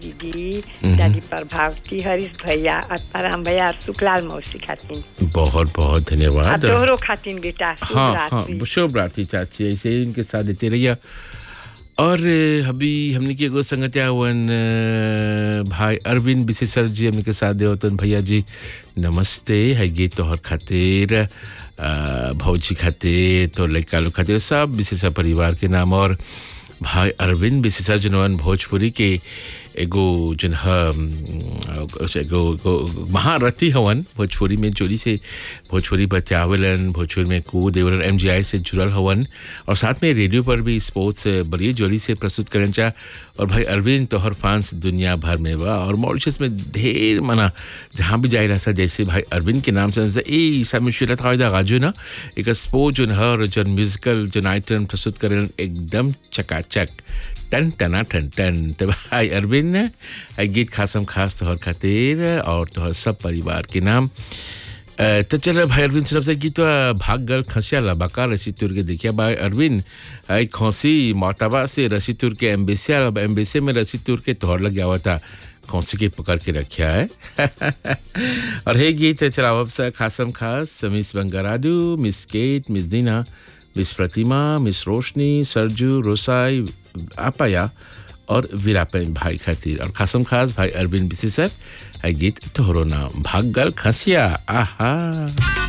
दीदी दादी प्रभावती हरीश भैया आत्माराम भैया और सुखलाल मौसी खातिन बहुत बहुत आ धन्यवाद तोहरो खातिन बेटा शुभ हाँ हाँ रात्रि। शुभ रात्रि चाची ऐसे ही उनके साथ देते रहिए और अ, अभी हमने की एगो संगतिया हुवन अ, भाई अरविंद बिसे सर जी हमने के साथ देवतन भैया जी नमस्ते है गीत तोहर खातिर अ, भौजी खातिर तो लड़का लोग खातिर सब विशेषा परिवार के नाम और भाई अरविंद विशेषा जनवन भोजपुरी के एगो जन ह अम, एगो एगो महारथी हवन भोजपुरी में जोरी से भोजपुरी बतियावलन भोजपुरी में कूद देवलन एम से जुड़ल हवन और साथ में रेडियो पर भी स्पोर्ट्स बड़ी जोरी से प्रस्तुत करन चा और भाई अरविंद तोहर फैंस दुनिया भर में बा और मॉरिशस में ढेर मना जहाँ भी जाए रहा जैसे भाई अरविंद के नाम से हमसे ए समिशुलत हायदा गाजू ना एक स्पोर्ट जोन हर जोन म्यूजिकल जोन आइटम प्रस्तुत करन एकदम चकाचक टन टना टन टन तो भाई अरविंद ने आई गीत खासम खास तोहर खातिर और तोहर सब परिवार के नाम अ, तो चलो भाई अरविंद सिर्फ से गीत भाग गल खसिया लबाका रसी तुर के देखिया भाई अरविंद आई खौसी मोताबा से रसी तुर के एम्बेसिया एम्बेसी में रसी तुर के तोहर लग गया हुआ था खौसी के पकड़ के रखा है और हे गीत चलाओ अब से खासम खास मिस बंगारादू miss Kate miss Dina miss Pratima miss Roshni सरजू रोसाई आपाया और वीरापन भाई खातिर और खासम खास भाई अरविंद बिसी सर है गीत तोहरो नाम भागल खसिया आहा